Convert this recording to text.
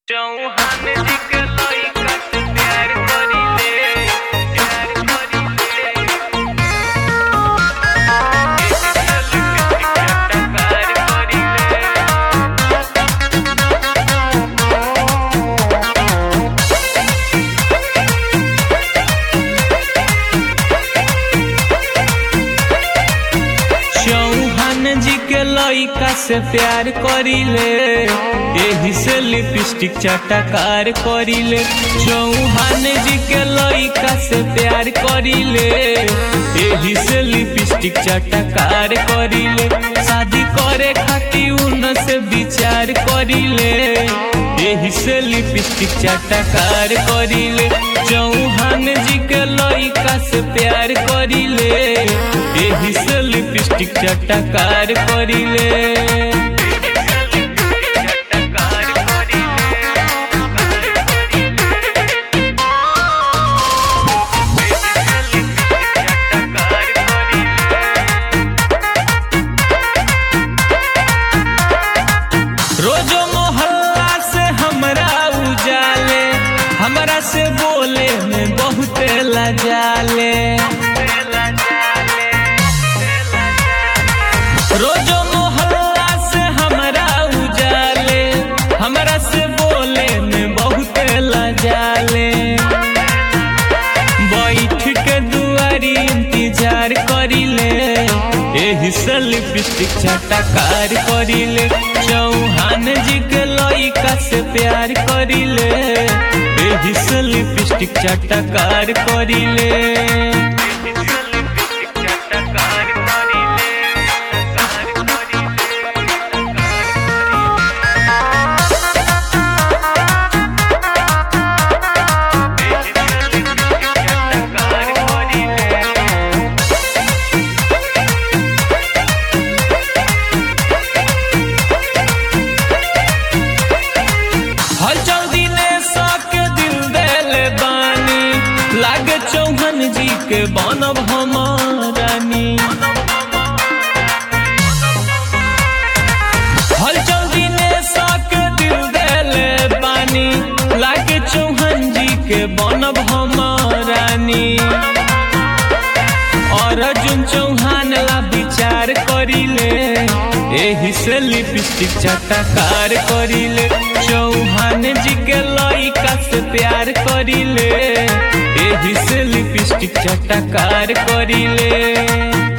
चौहान जी के लइका से प्यार करीले प्यार करीले चल के टकार करीले चौहान जी के लइका से प्यार करीले एही से लिपस्टिक चटकार करीले चौहान जी के लइका से प्यार करीले एही से लिपस्टिक चटकार करीले शादी करे खातिर उन से विचार करीले एही से लिपस्टिक चटकार करीले चौहान जी के लइका से प्यार करीले एही से लिपस्टिक चटकार करीले रोजो मोहल्ला से हमरा उजाले हमरा से बोले में बहुत लजाले रोजो मोहल्ला से हमरा उजाले हमरा से बोले में बहुत लजाले बैठ के दुआरी इंतजार करिले एही से लिपस्टिक छटकार करिले चौहान जी के लइका से प्यार करिले एही से लिपस्टिक छटकार करिले हर जल्दी ने सके दिल देले बानी लागे चौहान जी के बनब हमारानी हर जल्दी ने सके दिल देले बानी लागे चौहान जी के बनब हमारानी और अर्जुन चौहान ला विचार करिले एही से लिपस्टिक चटकार करिले चौहान जी के लइका से प्यार करिले एही से लिपस्टिक चटकार करिले